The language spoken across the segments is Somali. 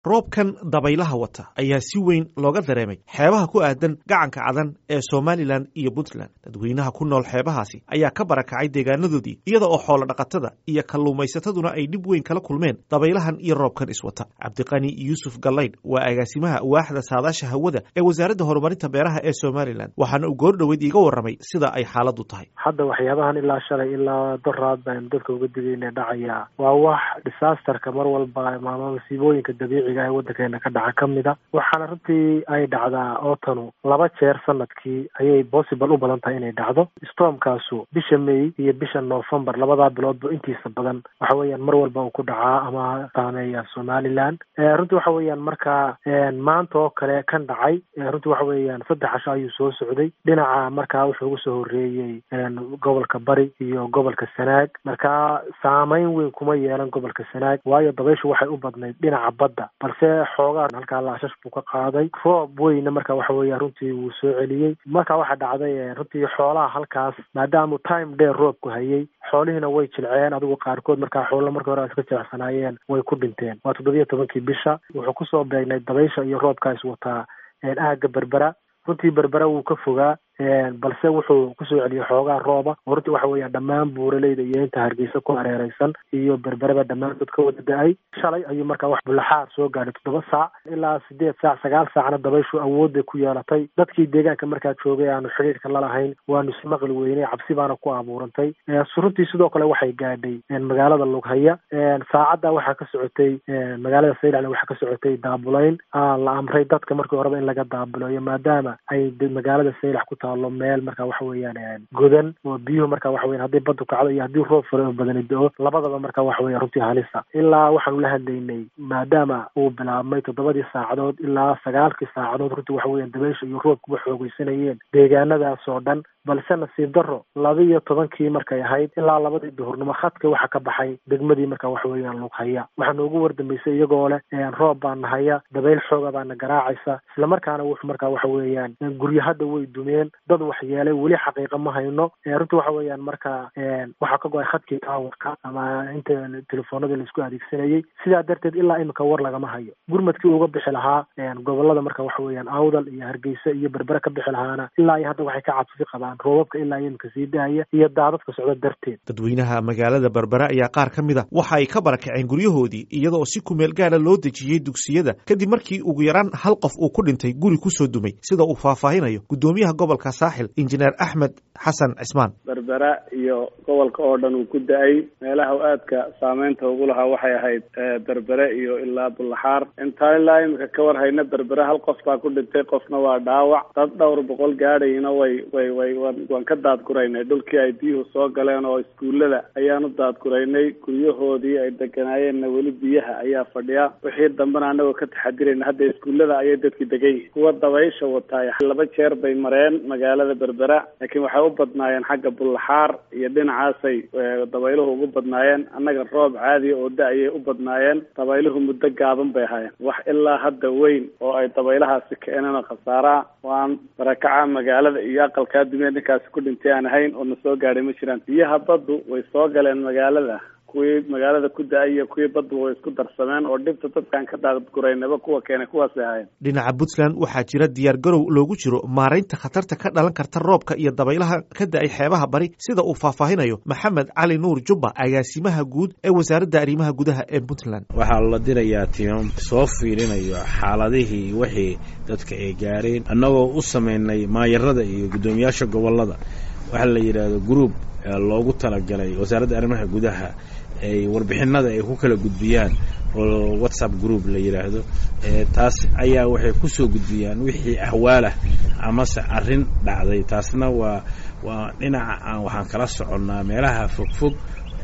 roobkan dabaylaha wata ayaa si weyn looga dareemay xeebaha ku aadan gacanka cadan ee somalilan iyo puntland dadweynaha ku nool xeebahaasi ayaa ka barakacay deegaanadoodii iyada oo xoolo dhaqatada iyo kalluumaysataduna ay dhib weyn kala kulmeen dabaylahan iyo roobkan iswata cabdiqani yuusuf gallaydh waa agaasimaha waaxda saadaasha hawada ee wasaaradda horumarinta beeraha ee somalilan waxaana uu goor dhoweyd iiga warramay sida ay xaaladu tahay hadda waxyaabahan ilaa shalay ilaa doraad baynu dadka uga digayna dhacayaa waa wax disaasterka mar walba ama masiibooyinka dabiiciga ee waddankeena ka dhaca ka mid a waxaana runtii ay dhacdaa ootanu laba jeer sanadkii ayay possible u badan tahay inay dhacdo stormkaasu bisha may iyo bisha november labadaa biloodba intiisa badan waxa weeyaan mar walba uu ku dhacaa ama saameeya somaliland runtii waxa weeyaan markaa maanta oo kale kan dhacay runtii waxa weeyaan saddex casho ayuu soo socday dhinaca markaa wuxuu ugu soo horreeyey gobolka bari iyo gobolka sanaag markaa saameyn weyn kuma yeelan gobolka sanaag waayo dabayshu waxay u badnayd dhinaca badda balse xoogaa halkaa laashash buu ka qaaday roob weyna marka waxa weeya runtii wuu soo celiyey marka waxaa dhacday runtii xoolaha halkaas maadaama time dheer roobku hayay xoolihiina way jilceen adigu qaarkood markaa xoolo markii hore iska jilicsanaayeen way ku dhinteen waa toddobiyo tobankii bisha wuxuu kusoo beegnay dabaysha iyo roobkaas wataa aagga berbera runtii berbera wuu ka fogaa balse wuxuu kusoo celiyey xoogaa rooba oo runtii waxa weeyaan dhammaan buuraleyda iyo inta hargeysa ku hareereysan iyo berbereba dhammaantood ka wada da-ay shalay ayuu markaa wax bulaxaar soo gaadhay toddoba saac ilaa sideed saac sagaal saacna dabayshu awoodday ku yeelatay dadkii deegaanka markaa joogay aanu xidhiirka lalahayn waanu ismaqli weynay cabsi baana ku abuurantay runtii sidoo kale waxay gaadhay magaalada lughaya saacadda waxaa ka socotay magaalada saylac waxaa ka socotay daabulayn la amray dadka markii horeba in laga daabuleeyo maadaama ay magaalada saylac ku taalo meel marka waxa weeyaan godan oo biyuhu marka waxa weyan haddii baddu kacdo iyo haddii roob fare oo badani do-o labadaba marka waxa weya runtii halisa ilaa waxaanu la hadlaynay maadaama uu bilaabmay toddobadii saacadood ilaa sagaalkii saacadood runtii waxa weyan dabaysha iyo roobkuba xoogeysanayeen deegaanadaas oo dhan balse nasiib daro laba iyo tobankii markay ahayd ilaa labadii duhurnimo khadka waxa ka baxay degmadii marka waxa weeyaan lughaya waxaa noogu wardambeysay iyagoo leh roob baa nahaya dabayl xooga baana garaacaysa islamarkaana wuxu marka waxa weeyaan guryo hadda way dumeen dad wax yeelay weli xaqiiqa ma hayno runtii waxa weeyaan marka waxaa ka go-ay khadkii taawarka ama inta telefoonada laisku adeegsanayay sidaa darteed ilaa imika war lagama hayo gurmadkii uga bixi lahaa gobolada marka waxa weeyaan awdal iyo hargeysa iyo berbere ka bixi lahaana ilaa iyo hadda waxay ka cabsi qabaan roobabka ilaa iyo imika sii daaya iyo daadadka socda darteed dadweynaha magaalada berbere ayaa qaar ka mid a waxa ay ka barakaceen guryahoodii iyadaoo si kumeel gaara loo dejiyey dugsiyada kadib markii ugu yaraan hal qof uu ku dhintay guri kusoo dumay sida uu faahfaahinayo gudoomiyaha gobolka saaxil injineer axmed xasan cismaan berbera iyo gobolka oo dhan uu ku da-ay meelaha aadka saameynta ugu lahaa waxay ahayd berbere iyo ilaa bullaxaar intaan ilaa imika ka war hayna berbere hal qof baa ku dhintay qofna waa dhaawac dad dhowr boqol gaadhayna way way way waan ka daadguraynay dhulkii ay biyuhu soo galeen oo iskuullada ayaanu daadguraynay guryahoodii ay deganaayeenna weli biyaha ayaa fadhiya wixii dambena anagoo ka taxadirayna hadda iskuullada ayay dadki degan yihiin kuwa dabaysha wataay laba jeer bay mareen magaalada berbera laakiin waxay u badnaayeen xagga bullaxaar iyo dhinacaasay dabayluhu ugu badnaayeen annaga roob caadiya oo da-ayay u badnaayeen dabayluhu muddo gaaban bay ahaayeen wax ilaa hadda weyn oo ay dabaylahaasi keeneen khasaaraa waan barakaca magaalada iyo aqalkaa dumiya ninkaasi ku dhintay aan ahayn oo na soo gaadhay ma jiraan biyaha baddu way soo galeen magaalada kuwii magaalada ku da-ay iyo kuwii baddu way isku darsameen oo dhibta dadkaan ka daadguraynaba kuwa keenay kuwaasay ahayn dhinaca puntland waxaa jira diyaar garow loogu jiro maaraynta khatarta ka dhalan karta roobka iyo dabaylaha ka da-ay xeebaha bari sida uu faahfaahinayo maxamed cali nuur jubba agaasimaha guud ee wasaaradda arrimaha gudaha ee puntland waxaa la dirayaa tiimam soo fiirinayo xaaladihii wixii dadka ay gaareen annagoo u samaynay maayarada iyo guddoomiyaasha gobolada waxaa la yidhaahdo groub loogu talagalay wasaaradda arrimaha gudaha ay warbixinada ay ku kala gudbiyaan oo whatsapp group la yidhaahdo taas ayaa waxay kusoo gudbiyaan wixii ahwaalah amase arrin dhacday taasna waa waa dhinaca aan waxaan kala soconnaa meelaha fogfog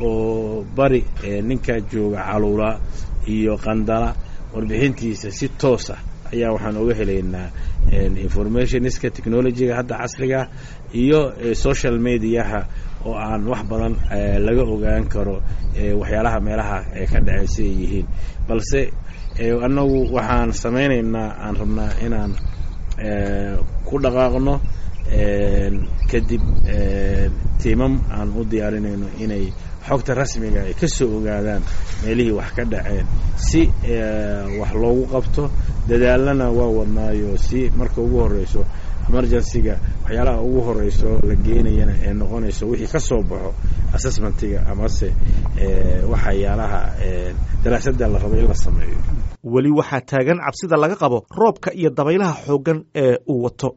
oo bari ninka jooga caluula iyo qandala warbixintiisa si toos ah ayaa waxaan oga helaynaa informationska technologyga hadda casriga iyo social mediaha oo aan wax badan laga ogaan karo waxyaalaha meelaha ka dhacay siday yihiin balse annagu waxaan samaynaynaa aan rabnaa inaan ku dhaqaaqno kadib tiimam aan u diyaarinayno inay xogta rasmiga ay ka soo ogaadaan meelihii wax ka dhaceen si wax loogu qabto dadaalana waa wadnaayo si marka ugu horreyso emergencyga waxyaalaha ugu horeyso la geenayana ee noqonayso wixii ka soo baxo assessmentiga amase waxyaalaha daraasadda la rabo in la sameeyo weli waxaa taagan cabsida laga qabo roobka iyo dabaylaha xooggan ee uu wato